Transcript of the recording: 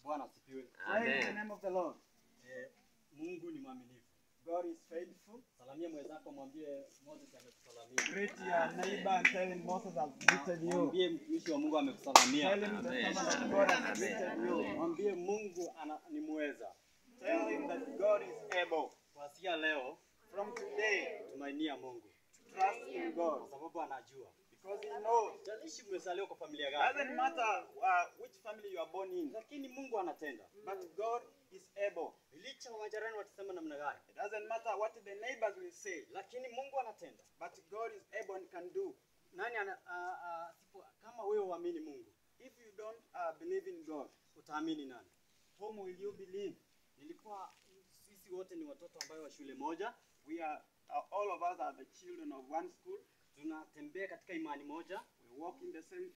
Bwana asifiwe. Praise the Amen. name of the Lord. Eh, Mungu ni mwaminifu. God is faithful. Salamia mwenzako, mwambie Moses amekusalamia. Greet your neighbor and tell him Moses has greeted you. Mwambie mtumishi wa Mungu amekusalamia. Tell him the Amen. servant of God has Amen. greeted you. Mwambie Mungu ana, ni muweza. Tell him that God is able. Kuanzia leo From today, tumainia Mungu trust in God kwa sababu anajua. because He knows. Jalishi umezaliwa kwa familia gani, Doesn't matter uh, which family you are born in, lakini Mungu anatenda. but God is able. Licha wa majirani watasema namna gani, It doesn't matter what the neighbors will say, lakini Mungu anatenda. but God is able and can do. Nani ana, a, a, sipo, kama wewe uamini Mungu, If you don't uh, believe in God, utaamini nani? whom will you believe? Nilikuwa sisi wote ni watoto ambayo wa shule moja, We are uh, all of us are the children of one school. tunatembea katika imani moja, We walk in the same